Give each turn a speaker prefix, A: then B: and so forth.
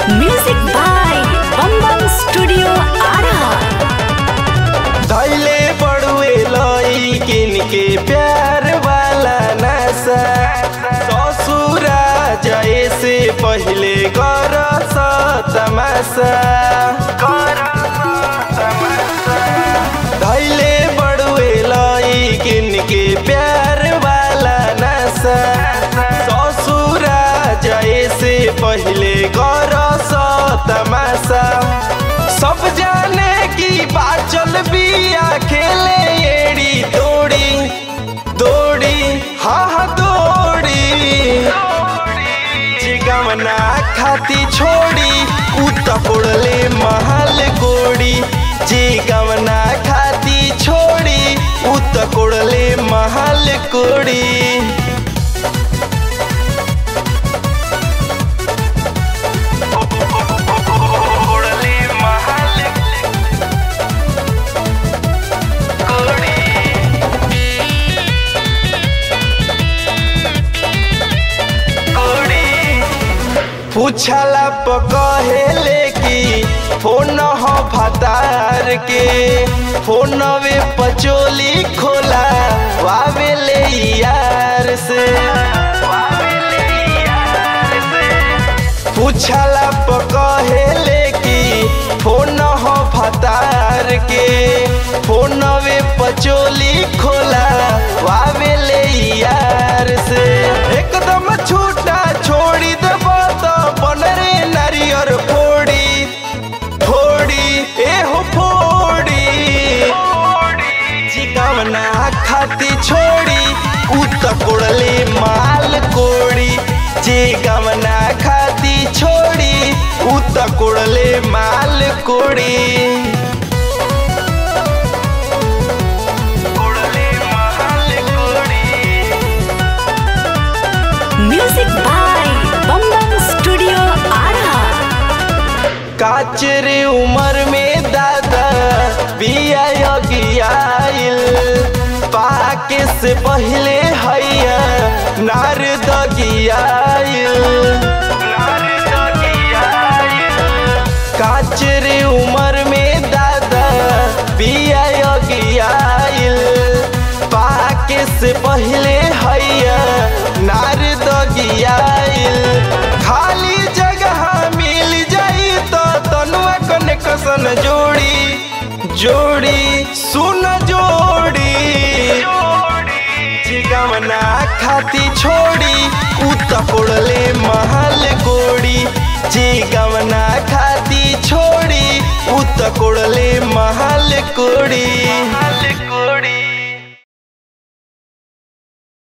A: Music by Bum Bum Studio Ara.
B: धैले बड़ुए लई किन के प्यार वाला नशा ससुरा जाए से पहले कर तमाशा धैले बड़ुए लई किन के प्यार वाला नशा ससुरा जाए से पहले कर तमाशा सब जाने की बाचल बिया खेले एड़ी दौड़ी दौड़ी हाँ हाँ दौड़ी जिगमना खाती छोड़ी उत कोड़ले महल कोड़ी जिगमना खाती छोड़ी उत कोड़ले महल कोड़ी कोड़ले महल कोड़ी पूछला प कहेले कि फोन हो भतार के फोनवे पचोली खोला वावेले यार से पूछला प कहेले कि फोन हो भतार के फोनवे पचोली खोला वावेले यार से एकदम छूटा छोड़ी देब तो बनरे नारियर फोड़ी फोड़ी एहो फोड़ी जिगवना खाती छोड़ी उत कोड़ले माल कोड़ी जिगवना खाती छोड़ी उत कोड़ले माल कोड़ी कोड़ले माल कोड़ी
A: Music by Bum Bum Studio Ara.
B: काचरे उमर में दादा बिया गियाइल पाके से पहले हैया नार दगियाइल काचरे उमर में दादा बिया गियाइल पाके से पहले हैया नार दगियाइल खाली जगह मिल जाई तो तनुआ कने कसन जोड़ी जोड़ी सुन जोड़ी जिगमना खाती छोड़ी उत कोड़ले महल कोड़ी जिगमना खाती छोड़ी उत कोड़ले महल कोड़ी महल कोड़ी